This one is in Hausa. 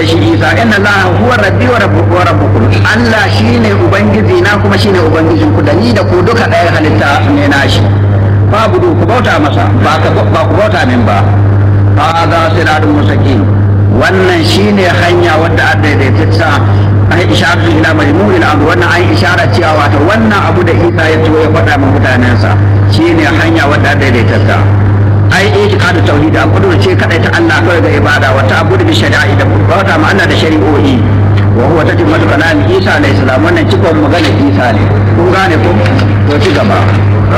shi isa inna allaha huwa rabbi wa rabbukum wa rabbukum allah shine ubangiji na kuma shine ubangijin ku da ni da ku duka ɗaya halitta ne nashi fabudu ku bauta masa ba ka ba ku bauta min ba hada siratun mustaqim wannan shine hanya wadda a daidaitacca an isharar ila majmu'il amr wannan an isharar cewa wato wannan abu da isa ya zo ya faɗa min mutanensa shine hanya wadda a daidaitacca ai itiqadu tauhid an kudu ce kadai ta Allah kawai ga ibada wa ta'budu bi shari'i da bauta ma Allah da shari'o'i wa huwa tajimmatu kalami Isa alayhi salam wannan cikon magana Isa ne kun gane ko to ci gaba